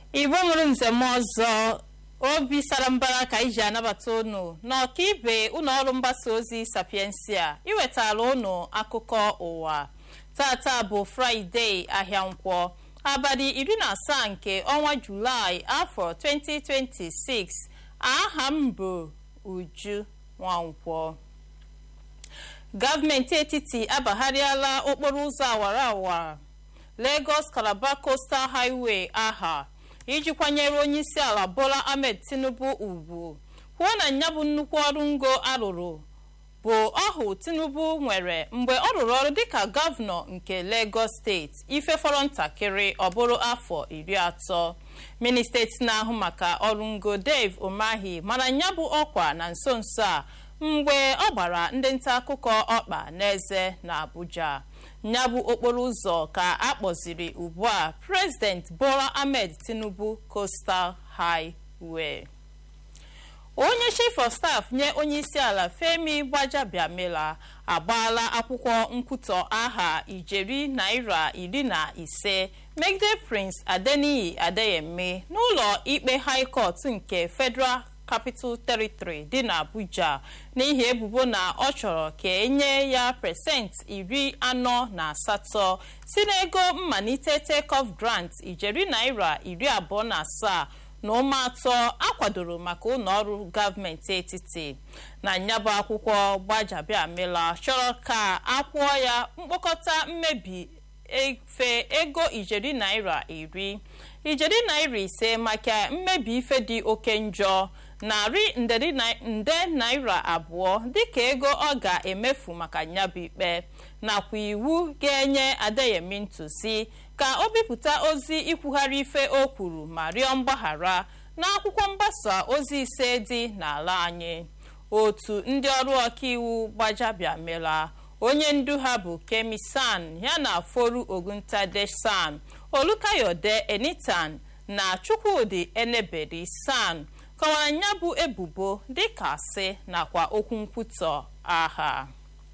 igbo nwere nzem ọzọ obi sara mbara ka iji anabata unu n'ọkaibe ụlọ ọrụ mgbasa ozi sapiensia iwetara unu akụkọ ụwa tata bụ fraịde ahịa nkwọ abalị iri na asaa nke ọnwa julaị afọ 2026 aha m bụ uju nwankwọ gọọmenti etiti abagharịala okporo ụzọ awara awara lagos calabar coastal highway aha iji kwanyere onye isi ala bola ahmed tinubu ugwu kwuo na ya bụ nnukwu ọrụ ngo arụrụ bụ ọhụ tinubu nwere mgbe ọ rụrụ ọrụ dịka gọvanọ nke lagos steeti ife fọrọ ntakịrị ọ bụrụ afọ iri atọ ministeti na-ahụ maka ọrụ ngo dave umahi mara ya bụ ọkwa na nso nso a mgbe ọ gbara ndị nta akụkọ ọkpa n'eze na abuja ya bụ okporo ụzọ ka a kpọziri ugbu a president bola ahmed tinubu coastal highway onye chief of staff nye onye isi ala femi gbajabiamila agbaala akwụkwọ nkwutọ aha ijeri naira iri na ise megide prince adeniyi adeyemi n'ụlọ ikpe high court nke federal capital territory dị n'abuja n'ihi ebubo na ọ chọrọ ka enye ya pasentị iri anọ na asatọ si n'ego mmalite takeoff grant ijeri naira iri abụọ na asaa na ụma atọ akwadoro maka ụlọọrụ gọọmenti etiti na nyabụ akwụkwọ gbajabiamila chọrọ ka akwụọ ya mkpokọta mmebi efe ego ijeri naira iri ijeri naira ise maka mmebi ife dị oke njọ narị nde naira abụọ dịka ego ọ ga-emefu maka nyabụ ikpe nakwa iwu ga-enye adeyemi ntụzi ka o bipụta ozi ikwugharị ife o kwuru ma rịọ mgbaghara n'akwụkwọ mgbasa ozi ise dị n'ala anyị otu ndị ọrụ ọkaiwu gbajabiamela onye ndu ha bụ kemi san yana foru oguntade san olukayode enitan na chukwudi eneberi san kọwara ya bụ ebubo dịka asị nakwa okwu nkwutọ agha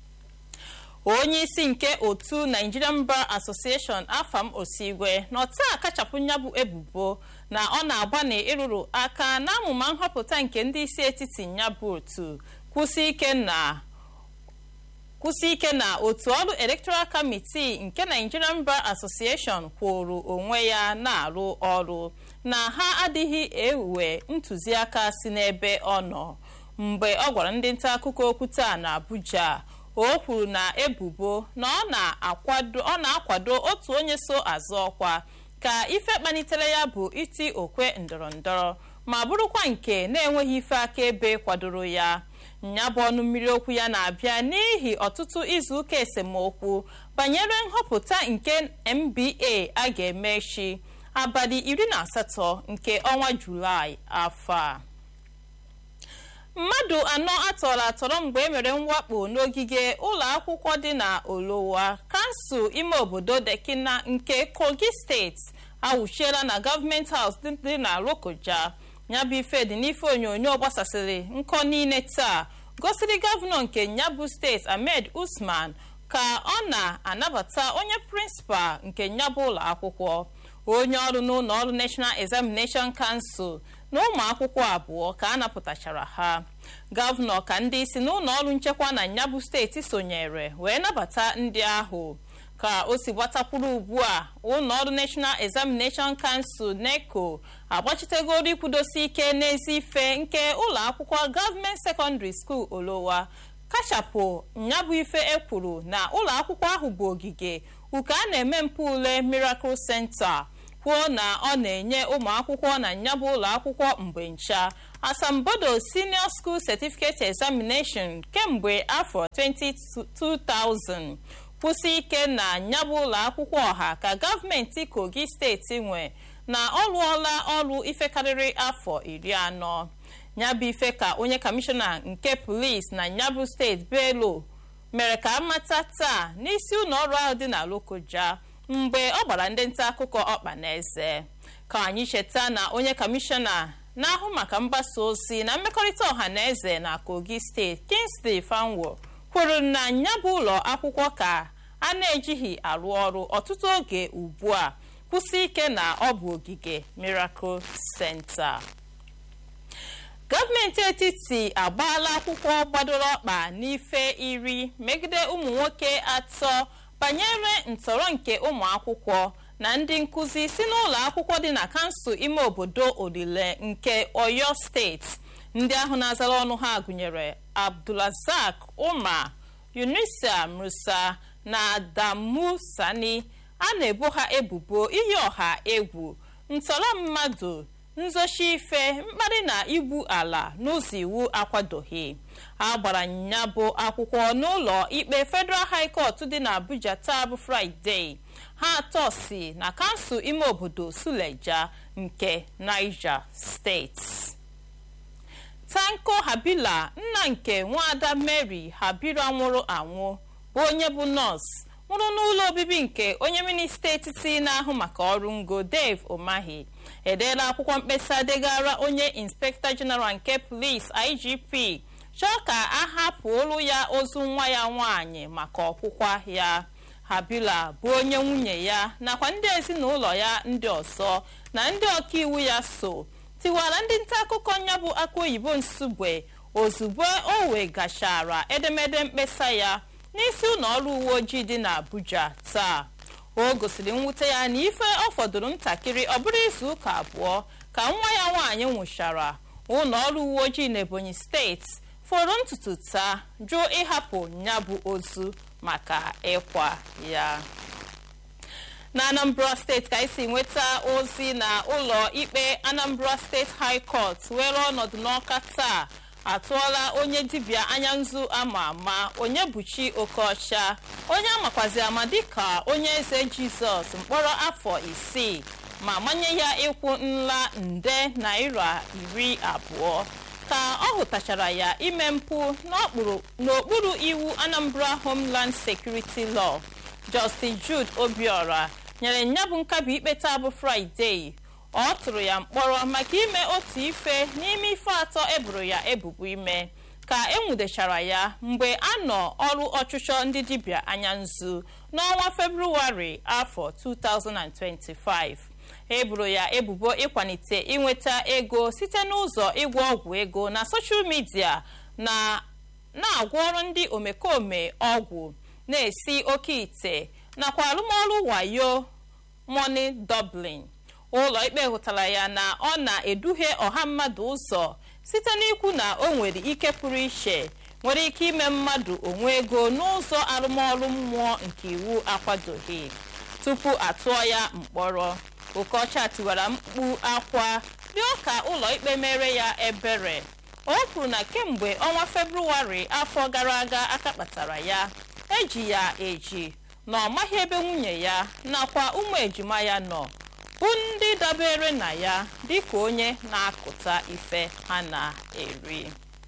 onye isi nke otu nigerian bar association afam osigwe na ọta kachapụ ya bụ ebubo na ọ na-agbanị ịrụrụ aka na amụma nhọpụta nke ndị isi etiti ya bụ otu kwụsị ike na kwụsị ike na otu ọrụ electoral committee nke nigerian bar association kwụrụ onwe ya na-arụ ọrụ na ha adịghị ewe ntụziaka si n'ebe ọ nọ mgbe ọ gwara ndị nta akụkọ okwu taa na abuja o kwuru na ebubo na ọ na-akwado otu onye so azụ ọkwa ka ife kpalitere ya bụ iti okwe ndọrọndọrọ ma bụrụkwa nke na-enweghị ife akaebe kwadoro ya nya bụ ọnụ mmiri okwu ya na-abịa n'ihi ọtụtụ izuụka esemokwu banyere nhọpụta nke nba a ga-eme echi abalị iri na asatọ nke ọnwa julaị afọ a mmadụ anọ atọrọ atọrọ mgbe e mere mwakpo n'ogige ụlọ akwụkwọ dị na olowa kansụl ime obodo dekina nke kogi steeti awụchiela na gọọmenti haus dị na lokoja nyabụ ife dị n'ife onyonyo gbasasịrị nkọ niile taa gosiri gọvanọ nke nyabụ steeti ahmed usman ka ọ na-anabata onye prịnsịpal nke nyabụ ụlọ akwụkwọ onye ọrụ n'ụlọ ọrụ national examination council na ụmụ akwụkwọ abụọ ka a napụtachara ha gọvanọ ka ndị isi n'ụlọ ọrụ nchekwa na nyabụ steeti sonyere wee nabata ndị ahụ ka o si gbatakwuru ugbu a ụlọ ọrụ national examination council neco agbachitegoro ikwudosi ike n'ezi ife nke ụlọ akwụkwọ gọọmenti secondary school olowa kachapụ nyabụ ife ekwuru na ụlọ akwụkwọ ahụ bụ ogige uke a na-eme mpụ ule miracle center kwuo na ọ na-enye ụmụ akwụkwọ na nyabụ ụlọ akwụkwọ mgbe ncha asambodo senior school certificate examination kemgbe afọ 2000 kwụsị ike na nyabụ ụlọ akwụkwọ ọha ka gọọmenti kogi steeti nwe na ọ rụọla ọrụ ife karịrị afọ iri anọ nyabụ ife ka onye kọmishọna nke polisi na nyabụ steeti belo mere ka amata taa n'isi ụlọ ọrụ ahụ dị na lokoja mgbe ọ gbara ndị nta akụkọ ọkpa na eze ka anyị cheta na onye kọmishọna na-ahụ maka mgbasa ozi na mmekọrịta ọha na eze na kogi steeti kingsley fanwo kwuru na ya bụ ụlọ akwụkwọ ka a na-ejighị arụ ọrụ ọtụtụ oge ugbu a kwụsị ike na ọ bụ ogige miracle center gọọmenti etiti agbaala akwụkwọ gbadoro ọkpa n'ife iri megide ụmụ nwoke atọ banyere ntọrọ nke ụmụ akwụkwọ na ndị nkụzi si n'ụlọ akwụkwọ dị na kansụl ime obodo olile nke oyo steeti ndị ahụ na-azara ọnụ ha gụnyere abdulrazak umar yunisa musa na adamu sani a na-ebo ha ebubo iyi ọha egwu ntọrọ mmadụ nzochi ife mkparị na igbu ala n'ụzọ iwu akwadoghị a gbara ya bụ akwụkwọ n'ụlọ ikpe federal high court dị n'abuja taa bụ fraịde ha atọ si na kansụl ime obodo suleja nke niger steeti tanko habila nna nke nwaada mary habira nwụrụ anwụ bụ onye bụ nọọsụ nwụrụ n'ụlọ obibi nke onye minista etiti na-ahụ maka ọrụ ngo dave omahi edeela akwụkwọ mkpesa degara onye inspekta jeneral nke polis igp chọọ ka a hapụ olu ya ozu nwa ya nwanyị maka ọkwụkwa ya habila bụ onye nwunye ya nakwa ndị ezinụlọ ya ndị ọzọ na ndị ọkaiwu ya so tiwara ndị nta akụkọ ya bụ aka oyibo nsugbe ozugbo o wegachara edemede mkpesa ya n'isi ụlọ ọrụ uwe ojii dị n'abuja taa o gosiri mwute ya na ife ọ fọdụrụ ntakịrị ọ bụrụ izu ụka abụọ ka nwa ya nwaanyị nwụchara ụlọ ọrụ uwe ojii n'ebonyi steeti fọrọ ntutu taa jụọ ịhapụ ya bụ ozu maka ịkwa ya na anambra steeti ka esi nweta ozi na ụlọ ikpe anambra steeti high court were ọnọdụ n'ọka taa atụọla onye dibịa anya nzu ama ama onye buchi okeọcha onye amakwazi ama dịka onye eze jizọs mkpọrọ afọ isii ma manye ya ịkwụ nla nde naira iri abụọ ka ọ hụtachara ya ime mpụ n'okpuru iwu anambra homeland security law justice jude obiora nyere nya bụ nkabi ikpe taa bụ fraịde ọ tụrụ ya mkpọrọ maka ime otu ife n'ime ife atọ eboro ya ebubo ime ka enwudechara ya mgbe a nọ ọrụ ọchụchọ ndị dibịa anya nzu n'ọnwa febrụwarị afọ 2025 eboro ya ebubo ịkwalite inweta ego site n'ụzọ ịgwọ ọgwụ ego na soshal midia na na-agwọrọ ndị omekome ọgwụ na-esi oke ite nakwa arụmọrụ wayo money dublin ụlọ ikpe hụtara ya na ọ na-eduhie ọha mmadụ ụzọ site n'ikwu na o nwere ike pụrụ iche nwere ike ime mmadụ onwe ego n'ụzọ arụmọrụ mmụọ nke iwu akwadoghị tupu atụọ ya mkpọrọ okeọcha tiwara mkpu akwa rịọ ka ụlọ ikpe mere ya ebere o kwuru na kemgbe ọnwa febrụwarị afọ gara aga aka kpatara ya eji ya eji na ọ maghị ebe nwunye ya nakwa ụmụ ejima ya nọ bụ ndị dabere na ya dịka onye na-akụta ife ha na-eri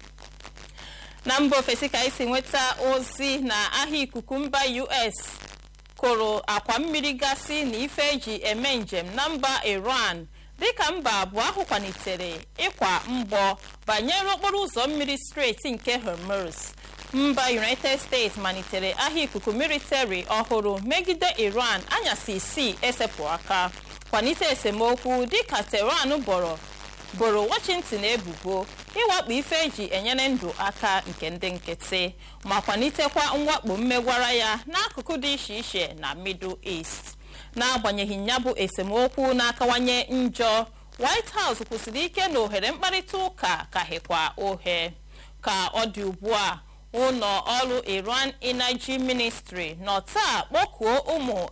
na mba ofesi ka esi nweta ozi na ahịa ikuku mba us kụrụ akwa mmiri gasị na ife eji eme njem na mba iran dịka mba abụọ ahụ kwalitere ịkwa mgbọ banyere okporo ụzọ mmiri steeti nke hormuz mba united states malitere ahịa ikuku military ọhụrụ megide iran anyasị isii esepụ aka kwalite esemokwu dịka tehran boro boro washington ebubo ịwakpo ife eji enyere ndụ aka nke ndị nkịtị ma kwalitekwa mwakpo mmegwara ya n'akụkụ dị iche iche na middle east n'agbanyeghị ya bụ esemokwu na-akawanye njọ white house kwụsịrị ike na ohere mkparịta ụka kaghịkwa ohe ka ọ dị ugbu a ụlọ ọrụ iran energy ministry nọ taa kpọkuo ụmụ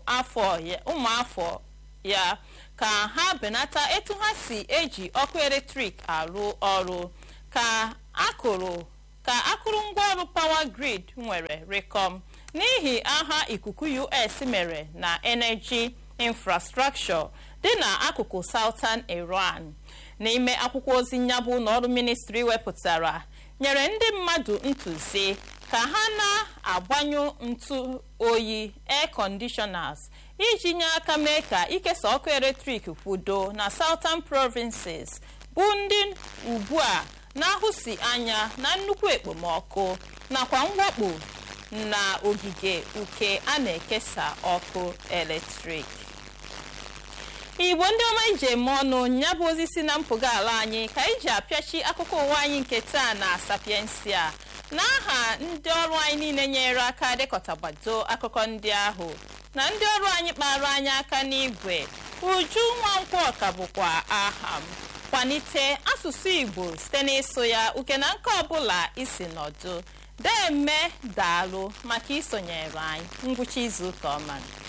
afọ ya ka ha benata etu ha si eji ọkụ eletrik arụ ọrụ ka akụrụ ka akụrụngwa ọrụ power grid nwere rekom n'ihi agha ikuku us mere na energy infrastructure dị n'akụkụ southern iran n'ime akwụkwọ ozi nyabụ n'ọrụ ministri wepụtara nyere ndị mmadụ ntụzi ka ha na-agbanyụ ntụ oyi air conditioners iji nye aka mee ka ikesa ọkụ eletrik kwudo na southern provinces bụ ndị ugbu a na-ahụsi anya na nnukwu ekpomọkụ nakwa mwakpo na ogige uke a na-ekesa ọkụ eletrik igbo ndị ọma iji eme ọnụ ya bụ ozi si na mpụga ala anyị ka anyị ji apịachi akụkọ ụwa anyị nke taa na sapiensia n'aha ndị ọrụ anyị niile nyere aka dekọtagbado akụkọ ndị ahụ na ndị ọrụ anyị kpara anyị aka n'igwe uju nwankwọ ka bụkwa aha m kwalite asụsụ igbo site n'ịsụ ya uke na nke ọbụla isi nọdụ deme daalụ maka isonyere anyị ngwụcha izu ụka ọma